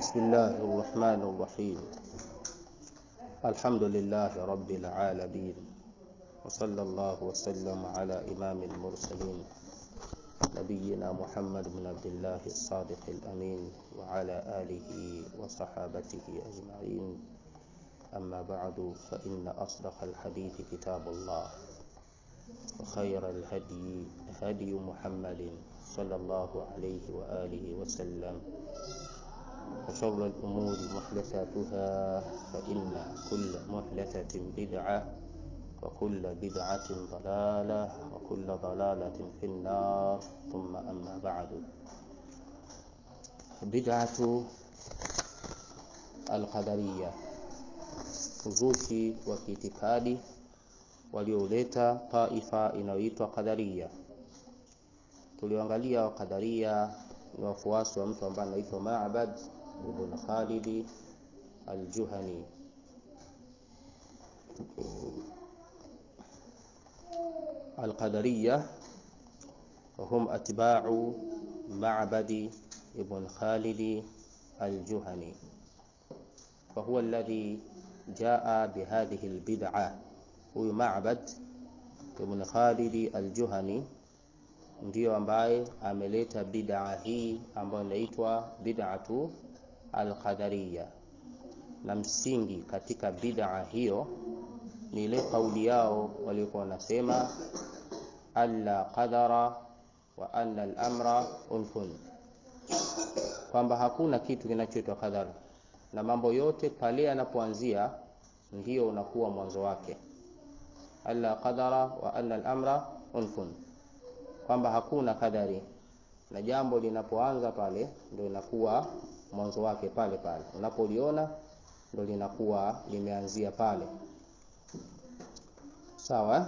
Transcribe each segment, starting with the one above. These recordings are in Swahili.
بسم الله الرحمن الرحيم الحمد لله رب العالمين وصلى الله وسلم على إمام المرسلين نبينا محمد بن عبد الله الصادق الأمين وعلى آله وصحابته أجمعين أما بعد فإن أصدق الحديث كتاب الله وخير الهدي هدي محمد صلى الله عليه وآله وسلم وشر الأمور محدثاتها فإن كل محدثة بدعة وكل بدعة ضلالة وكل ضلالة في النار ثم أما بعد بدعة القدرية uzushi wa kiitikadi walioleta taifa inayoitwa Qadaria. Tulioangalia Qadaria ni wafuasi wa mtu ambaye anaitwa Ma'bad ibn Khalid al-Juhani. Al-Qadariyah وهم أتباع معبد ابن خالد الجهني فهو الذي جاء بهذه البدعة huyu Ma'bad ibn Khalid al-Juhani ndiyo ambaye ameleta bid'a hii ambayo inaitwa bid'atu al-qadariyya, na msingi katika bid'a hiyo ni ile kauli yao waliokuwa wanasema alla qadara wa anna al-amra unfun, kwamba hakuna kitu kinachoitwa qadar na mambo yote pale yanapoanzia ndiyo unakuwa mwanzo wake alla qadara wa anna al-amra unfun, kwamba hakuna kadari na jambo linapoanza pale ndio inakuwa mwanzo wake pale pale, unapoliona ndio linakuwa limeanzia pale. Sawa,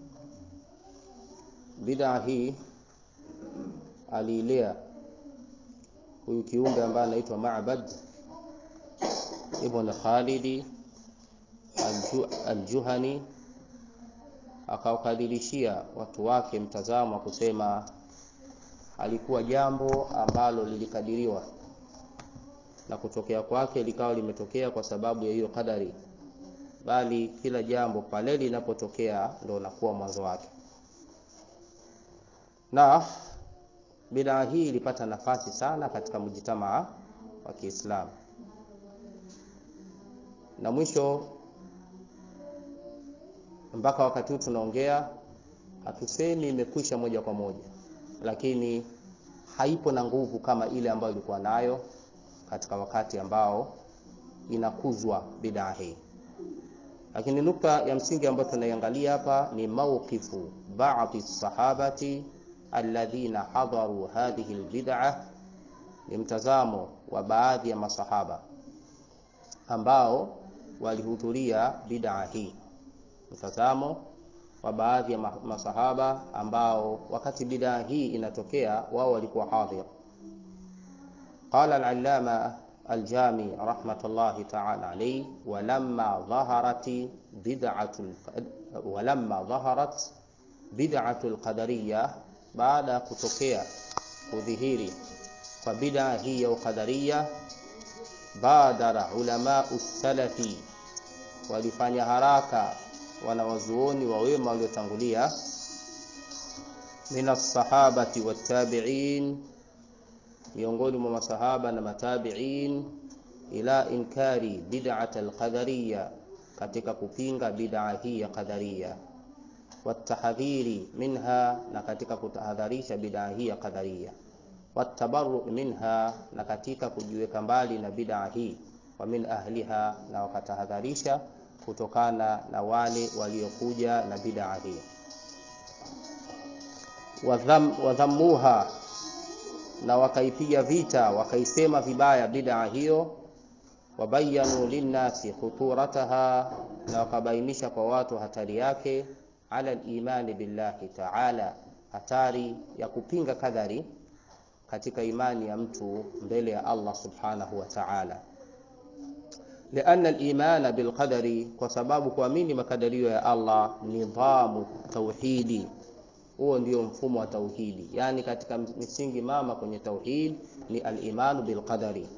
bid'a hii aliilea huyu kiumbe ambaye anaitwa Ma'bad ibn Khalidi al-Juhani akawakadhirishia watu wake mtazamo wa kusema alikuwa jambo ambalo lilikadiriwa na kutokea kwake likawa limetokea kwa sababu ya hiyo kadari, bali kila jambo pale linapotokea ndio unakuwa mwanzo wake. Na bidaa hii ilipata nafasi sana katika mjitamaa wa Kiislamu, na mwisho mpaka wakati huu tunaongea, hatusemi imekwisha moja kwa moja, lakini haipo na nguvu kama ile ambayo ilikuwa nayo katika wakati ambao inakuzwa bidaa hii. Lakini nukta ya msingi ambayo tunaiangalia hapa ni mawqifu baadhi sahabati alladhina hadaru hadhihi albid'a, ni mtazamo wa baadhi ya masahaba ambao walihudhuria bid'a hii mtazamo wa baadhi ya masahaba ambao wakati bidaa hii inatokea wao walikuwa hadhir. Qala al-allama al-jami rahmatullahi ta'ala alayhi walamma dhaharat bid'atu walamma dhaharat bid'atu al-qadariyya, baada ya kutokea kudhihiri kwa bidaa hii ya uqadariyya, badara ulama salafi, walifanya haraka wanawazuoni wa wema waliotangulia min as-sahabati wat-tabi'in, miongoni mwa masahaba na matabi'in, ila inkari bid'at al-qadariyya, katika kupinga bid'a hii ya qadariyya, watahdhiri minha, na katika kutahadharisha bid'a hii ya qadariyya, watabarru minha, na katika kujiweka mbali na bid'a hii, wa min ahliha, na wakatahadharisha kutokana na wale waliokuja na bid'a hii. Wadhammuha, na wakaipiga vita, wakaisema vibaya bid'a hiyo. Wabayanu linnasi khuturataha, na wakabainisha kwa watu hatari yake. Ala al-imani billahi ta'ala, hatari ya kupinga kadari katika imani ya mtu mbele ya Allah subhanahu wa ta'ala lianna al-imana bilqadari, kwa sababu kuamini makadirio ya Allah nidhamu tauhidi, huo ndio mfumo wa tauhidi. Yani katika misingi mama kwenye tauhid ni al-imanu bilqadari,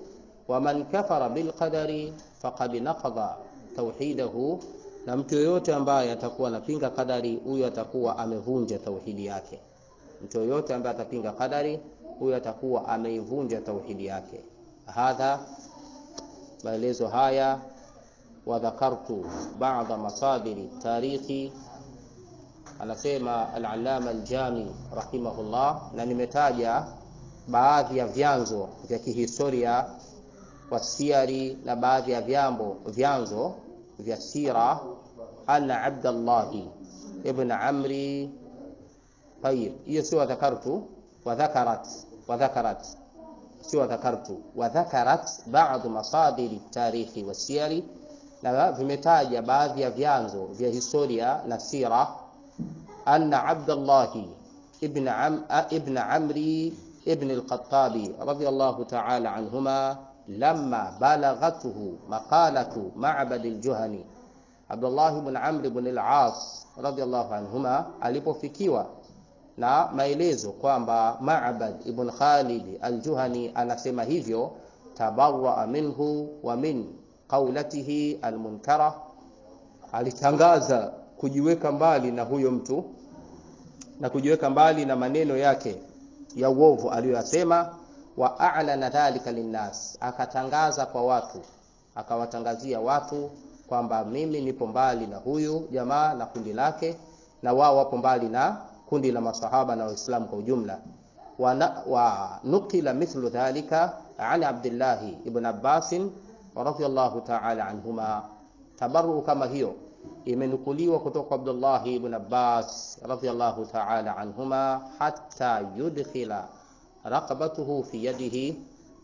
waman kafara bilqadari faqad naqadha tauhidahu, na mtu yoyote ambaye atakuwa anapinga qadari, huyo atakuwa amevunja tauhidi yake. Mtu yoyote ambaye atapinga qadari, huyo atakuwa ameivunja tauhidi yake. Hadha, maelezo haya wadhakartu ba'da masadiri tarikhi, anasema al-Allama al-Jami rahimahullah, na nimetaja baadhi ya vyanzo vya kihistoria wasiari na baadhi ya vyambo vyanzo vya sira, anna Abdallahi ibn Amri. Tayib, hiyo sio wadhakartu, wadhakarat wadhakarat, sio wadhakartu, wadhakarat ba'd masadiri tarikhi wasiyari na vimetaja baadhi ya vyanzo vya historia na sira, anna Abdallahi ibn, am, ibn Amri ibn al-Khattabi radiyallahu ta'ala anhuma lamma balaghathu maqalatu Ma'bad al-Juhani, Abdullah ibn Amr ibn al-As radiyallahu anhuma alipofikiwa na maelezo kwamba Ma'bad ibn Khalid al-Juhani anasema hivyo, tabarra minhu wa min qaulatihi almunkara, alitangaza kujiweka mbali na huyo mtu na kujiweka mbali na maneno yake ya uovu aliyoyasema. Wa a'lana dhalika linnas, akatangaza kwa watu, akawatangazia watu kwamba mimi nipo mbali na huyu jamaa na kundi lake, na wao wapo mbali na kundi la masahaba na Waislamu kwa ujumla. Wa, wa nukila mithlu dhalika an Abdillahi ibn Abbasin radhiyallahu ta'ala anhuma. Tabarru kama hiyo imenukuliwa kutoka Abdullah ibn Abbas radhiyallahu ta'ala anhuma, hatta yudkhila raqabatuhu fi yadihi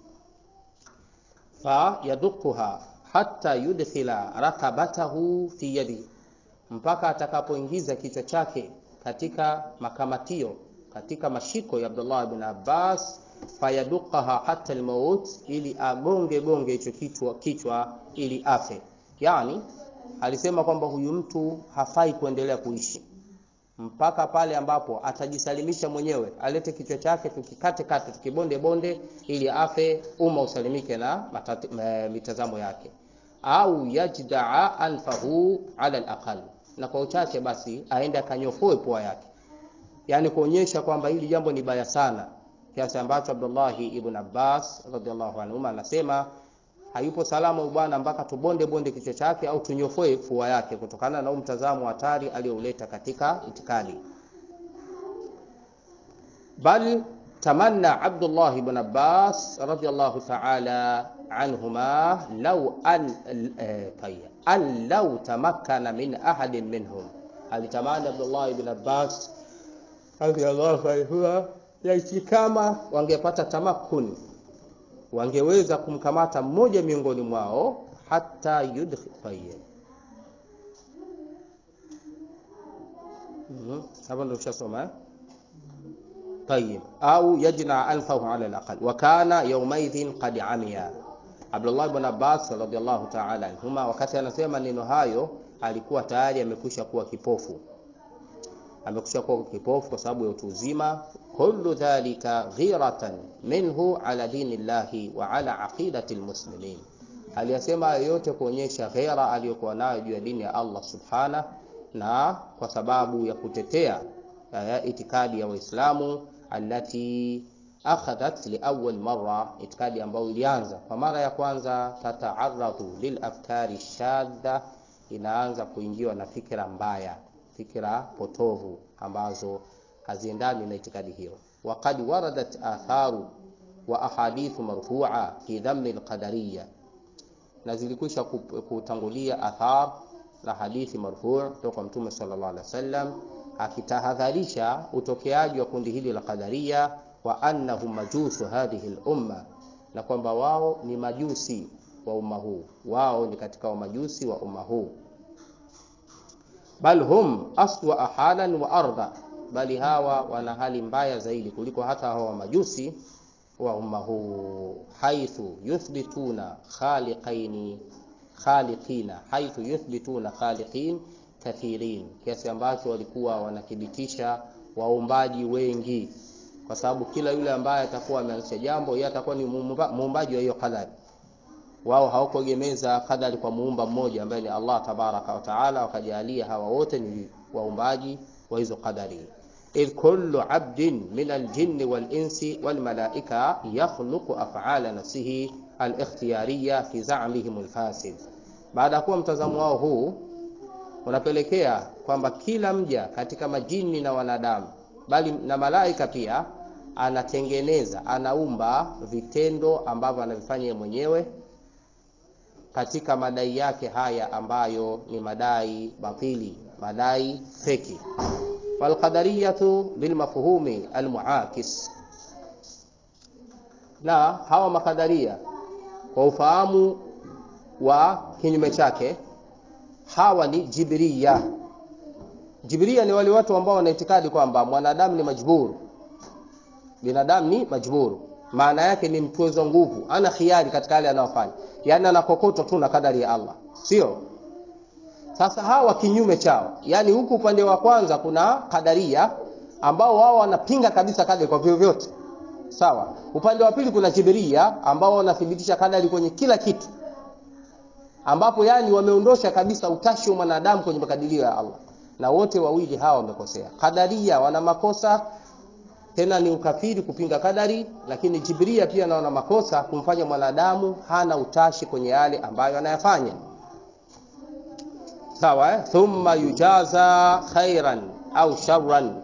fa yaduquha hatta yudkhila raqabatahu fi yadihi, mpaka atakapoingiza kichwa chake katika makamatio katika mashiko ya Abdullah ibn Abbas fayaduqaha hatta almaut, ili agonge gonge hicho kichwa kichwa ili afe. Yani alisema kwamba huyu mtu hafai kuendelea kuishi mpaka pale ambapo atajisalimisha mwenyewe, alete kichwa chake tukikate kate tukibonde bonde ili afe, umma usalimike na matati, mitazamo yake, au yajdaa anfahu ala alaqal, na kwa uchache basi aende akanyofoe pua yake, yani kuonyesha kwamba hili jambo ni baya sana kiasi ambacho Abdullahi ibn Abbas radhiallahu anhuma anasema hayupo salama huyu bwana mpaka tubonde bonde kichwa chake au tunyofoe fua yake, kutokana na mtazamo hatari aliyouleta katika itikadi. Bal tamanna Abdullah ibn Abbas radhiallahu ta'ala anhuma law an tayya an law tamakkana min ahadin minhum, alitamani Abdullah ibn Abbas radhiallahu anhuma laiti kama wangepata tamakuni wangeweza kumkamata mmoja miongoni mwao hata yudkhil hapa ndo ushasoma eh? Tayib, au yajna anfahu ala alaqal wa kana yawmaidhin qad amiya. Abdullah ibn Abbas radhiyallahu ta'ala anhuma, wakati anasema maneno hayo alikuwa tayari amekwisha kuwa kipofu, amekwisha kuwa kipofu kwa sababu ya utu uzima kullu dhalika ghiratan minhu ala dini llahi wa ala aqidati lmuslimin, aliyasema yote kuonyesha ghera aliyokuwa nayo juu ya dini ya Allah subhana, na kwa sababu ya kutetea ya itikadi ya Waislamu allati akhadhat liawwal marra, itikadi ambayo ilianza kwa mara ya kwanza, tataaradhu lilafkari shadda, inaanza kuingiwa na fikra mbaya, fikra potovu ambazo haziendani na itikadi hiyo. Waqad waradat atharu wa ahadithu marfu'a fi dhammi alqadariyya, na zilikwisha kutangulia athar na hadithi marfu' kutoka Mtume sallallahu alaihi wasallam akitahadharisha utokeaji wa kundi hili la qadariya, wa annahum majusu hadhihi al-umma, na kwamba wao ni majusi wa umma huu, wao ni katika wa majusi wa umma huu, bal hum aswa halan wa arda bali hawa wana hali mbaya zaidi kuliko hata hawa majusi wa umma huu, haithu yuthbituna khaliqaini khaliqina, haithu yuthbituna khaliqin kathirin, kiasi ambacho walikuwa wanathibitisha waumbaji wengi, kwa sababu kila yule ambaye atakuwa ameanzisha jambo yeye atakuwa ni muumbaji wa hiyo qadari. wao hawakuegemeza kadari kwa muumba mmoja ambaye ni Allah tabaraka wa taala, wakajalia hawa wote ni waumbaji wa hizo kadari. idh kullu abdin min aljinni walinsi walmalaika yakhluqu af'ala nafsihi alikhtiyariya fi za'mihim alfasid. Baada ya kuwa mtazamo wao huu unapelekea kwamba kila mja katika majini na wanadamu bali na malaika pia anatengeneza anaumba vitendo ambavyo anavifanya yeye mwenyewe katika madai yake haya ambayo ni madai batili, madai feki. Walqadariyatu bilmafhumi almuakis, na hawa makadaria kwa ufahamu wa kinyume chake, hawa ni jibriya. Jibriya ni wale watu ambao wana itikadi kwamba mwanadamu ni majburu, binadamu ni majburu maana yake ni mtwezo nguvu, ana khiari katika yale anayofanya, yaani anakokotwa tu na kadari ya Allah, sio? Sasa hawa kinyume chao, yaani huku upande wa kwanza kuna kadaria ambao wao wanapinga kabisa kadari kwa vyovyote, sawa. Upande wa pili kuna jibiria ambao wanathibitisha kadari kwenye kila kitu, ambapo yani wameondosha kabisa utashi wa mwanadamu kwenye makadirio ya Allah, na wote wawili hawa wamekosea. Kadaria wana makosa tena ni ukafiri kupinga kadari, lakini Jibria pia anaona makosa kumfanya mwanadamu hana utashi kwenye yale ambayo anayafanya. Sawa eh? Thumma yujaza khairan au sharran,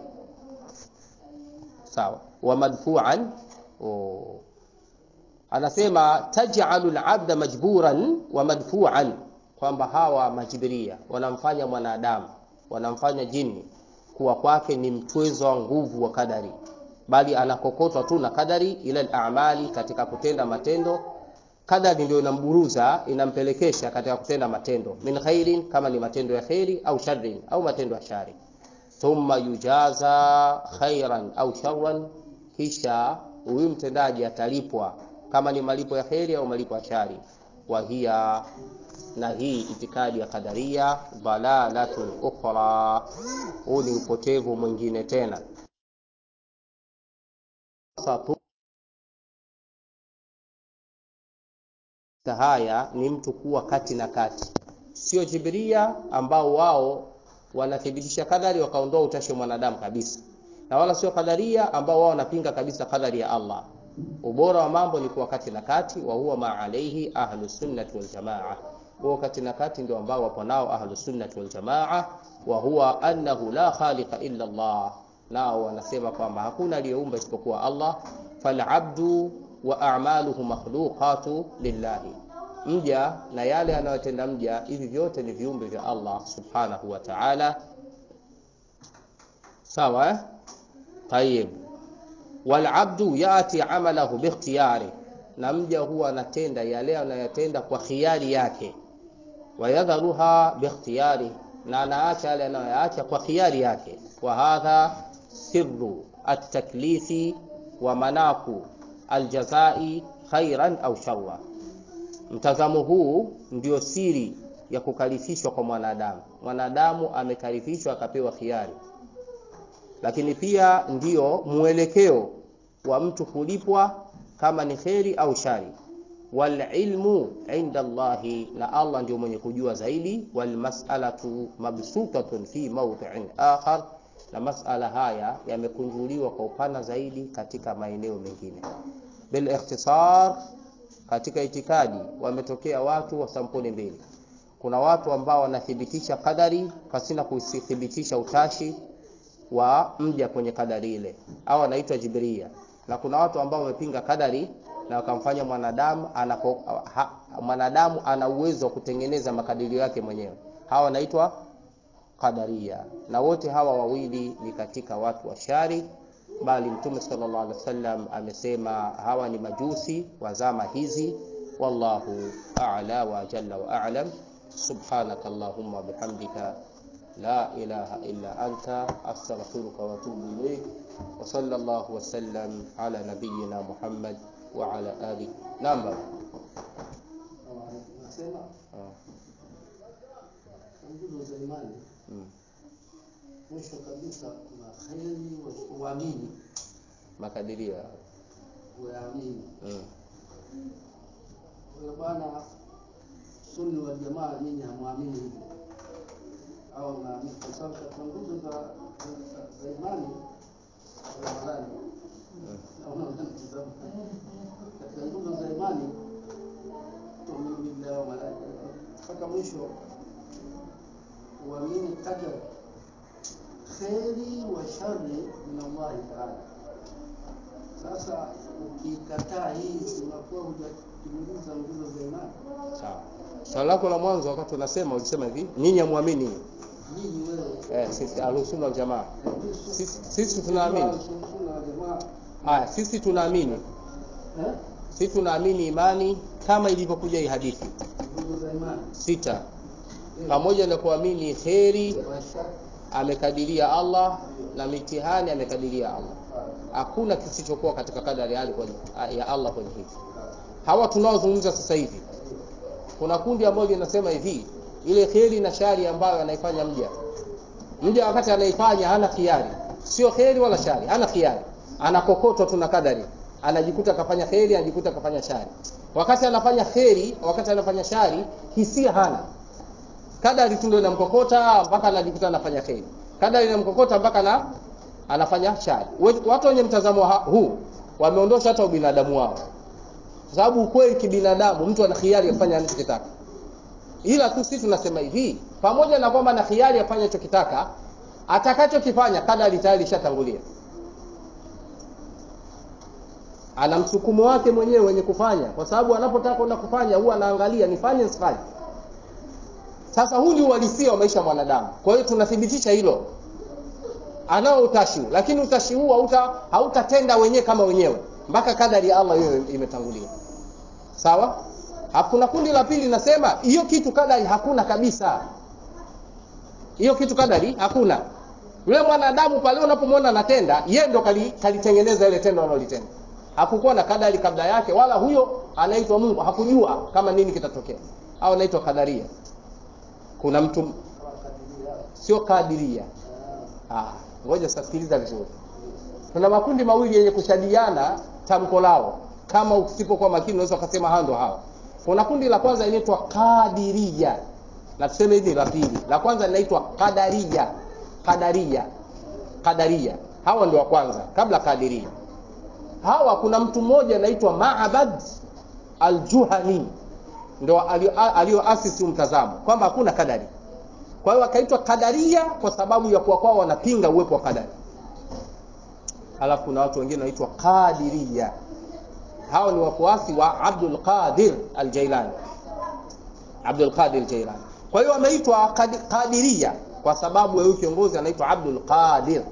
sawa wa madfu'an. Oh. Anasema taj'alu al-'abda majburan wa madfu'an, kwamba hawa majibiria wanamfanya mwanadamu wanamfanya jini kuwa kwake ni mtwezo wa nguvu wa kadari bali anakokotwa tu na kadari ila al-a'mali, katika kutenda matendo. Kadari ndio inamburuza inampelekesha katika kutenda matendo, min khairin, kama ni matendo ya khairi, au sharrin, au matendo ya shari. Thumma yujaza khairan au sharran, kisha huyu mtendaji atalipwa kama ni malipo ya khairi au malipo ya shari. Wa hiya na hii itikadi ya kadaria dhalalatun ukhra, huu ni upotevu mwingine tena haya ni mtu kuwa kati na kati, sio jibiria ambao wao wanathibitisha kadari wakaondoa utashi wa mwanadamu kabisa, na wala sio kadaria ambao wao wanapinga kabisa kadari ya Allah. Ubora wa mambo ni kuwa kati na kati, wa huwa ma alaihi ahlu sunnati wal jamaa. Huwa kati na kati ndio ambao wapo nao ahlu sunnati wal jamaa, wa huwa annahu la khaliqa illa Allah nao wanasema kwamba hakuna aliyeumba isipokuwa Allah. Falabdu wa a'maluhu makhluqatu lillahi, mja na yale anayotenda mja, hivi vyote ni viumbe vya Allah subhanahu wa ta'ala. Sawa eh? Tayib, walabdu yati amalahu bikhtiyari, na mja huwa anatenda yale anayotenda kwa khiari yake. Wayadharuha bikhtiyari, na anaacha yale anayoyaacha kwa khiari yake. Wa hadha sirru at-taklifi wa manaku aljazai khairan au sharra. Mtazamo huu ndio siri ya kukalifishwa kwa mwanadamu. Mwanadamu amekalifishwa akapewa khiari, lakini pia ndiyo mwelekeo wa mtu kulipwa kama ni kheri au shari. Wal ilmu inda Allahi, na Allah ndio mwenye kujua zaidi. Wal mas'alatu mabsutatun fi mawdi'in akhar na masala haya yamekunjuliwa kwa upana zaidi katika maeneo mengine. Bil ikhtisar, katika itikadi wametokea watu wa sampuli mbili. Kuna watu ambao wanathibitisha kadari pasina kuthibitisha utashi wa mja kwenye kadari ile, au wanaitwa Jibria, na kuna watu ambao wamepinga kadari na wakamfanya mwanadamu anapo, ha, mwanadamu ana uwezo wa kutengeneza makadirio yake mwenyewe, hawa wanaitwa Qadaria na wote hawa wawili ni katika watu wa shari, bali Mtume sallallahu alaihi wasallam amesema hawa ni majusi wa zama hizi. Wallahu a'la wa jalla wa a'lam. Subhanaka allahumma bihamdika la ilaha illa anta astaghfiruka wa atubu ilayk wa sallallahu wa sallam ala nabiyyina Muhammad wa ala alihi namba Mwisho kabisa kuna kheri uamini, makadirio uamini mm. bwana sunni wal jamaa nyinyi hamwamini hivyo au mnaamini kwa sababu katika nguzo za za- za imani Ramadhani naona unanitazama. katika nguzo za imani tuamini billahi wa malaika mpaka mwisho uamini qadar kheri wa shari min Allahi taala sasa ukikataa hii si unakuwa hujatimiliza nguzo za imani sawa swali lako la mwanzo wakati unasema ulisema hivi nyinyi hamwamini nyinyi wewe eh, sisi ahlusunna wal jamaa sisi, sisi tunaamini Sunna wal jamaa haya sisi tunaamini eh sisi tunaamini imani kama ilivyokuja hii hadithi nguzo za imani sita pamoja na kuamini kheri wa shari amekadiria Allah na mitihani amekadiria Allah hakuna kisichokuwa katika kadari ya, kwenye, ya Allah kwenye hivi hawa tunaozungumza sasa hivi kuna kundi ambalo linasema hivi ile kheri na shari ambayo anaifanya mja mja wakati anaifanya hana khiari sio kheri wala shari hana khiari anakokotwa tu na kadari anajikuta akafanya kheri anajikuta akafanya shari wakati anafanya kheri wakati anafanya shari hisia hana kadari tu ndio inamkokota mpaka anajikuta anafanya kheri kadari inamkokota mpaka na anafanya shari We- watu wenye mtazamo ha- huu wameondosha hata ubinadamu wao kwa sababu ukweli kibinadamu mtu ana khiari ya kufanya anachokitaka ila tu sisi tunasema hivi pamoja na kwamba na khiari ya kufanya anachokitaka atakachokifanya kadari tayari ishatangulia ana msukumo wake mwenyewe wenye kufanya kwa sababu anapotaka kwenda kufanya huwa anaangalia nifanye nisifanye sasa huu ni uhalisia wa maisha ya mwanadamu kwa hiyo tunathibitisha hilo anao utashi huu, lakini utashi huu hauta hautatenda wenyewe kama wenyewe mpaka kadari ya Allah hiyo imetangulia sawa Hapo kuna kundi la pili linasema hiyo kitu kadari hakuna kabisa hiyo kitu kadari hakuna yule mwanadamu pale unapomwona anatenda yeye ndo kali- kalitengeneza ile tendo analolitenda hakukuwa na kadari kabla yake wala huyo anaitwa Mungu hakujua kama nini kitatokea au anaitwa kadaria kuna mtu wakadiria sio kadiria ah ngoja sasa sikiliza vizuri kuna makundi mawili yenye kushadiana tamko lao kama usipokuwa makini unaweza ukasema hao ndo hawa kuna kundi la kwanza linaitwa kadiria na tuseme hivi la pili la kwanza linaitwa kadaria kadaria kadaria hawa ndio wa kwanza kabla kadiria hawa kuna mtu mmoja anaitwa Maabad al-Juhani ndio alio- alioasisi mtazamo kwamba hakuna kadari kwa hiyo wakaitwa kadaria kwa sababu ya kuwa kwao wanapinga uwepo wa kadari alafu kuna watu wengine wanaitwa kadiria hao ni wafuasi wa Abdul Qadir al-Jailani Abdul Qadir al-Jailani kwa hiyo wameitwa kadi- kadiria kwa sababu ya huyu kiongozi anaitwa Abdul Qadir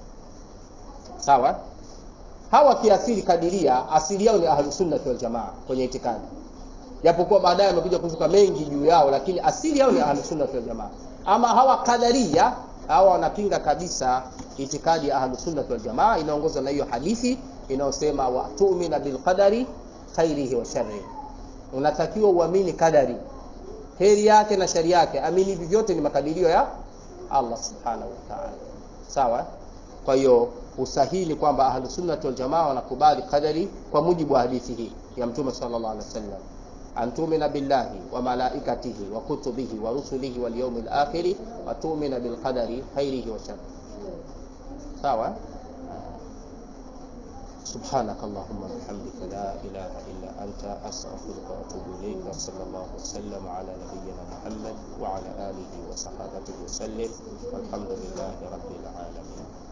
sawa hawa kiasili kadiria asili yao ni ahlus sunnah wal jamaa kwenye itikadi japokuwa baadaye amekuja kuzuka mengi juu yao lakini asili yao ni ahlus sunnah wal jamaa ama hawa kadaria hawa wanapinga kabisa itikadi ya ahlus sunnah wal jamaa inaongozwa na hiyo hadithi inayosema wa tu'mina bil qadari khairihi wa sharrihi unatakiwa uamini kadari heri yake na shari yake amini hivi vyote ni makadirio ya Allah subhanahu wa ta'ala sawa kwa hiyo usahihi ni kwamba ahlus sunnah wal jamaa wanakubali qadari kwa mujibu wa hadithi hii ya mtume sallallahu alaihi wasallam an tu'mina billahi wa malaikatihi wa kutubihi wa rusulihi wal yawmil akhir wa tu'mina bil qadari khairihi wa sharrihi sawa سبحانك اللهم وبحمدك لا إله إلا أنت أستغفرك وأتوب إليك وصلى الله وسلم على نبينا محمد وعلى آله وصحابته وسلم والحمد لله رب العالمين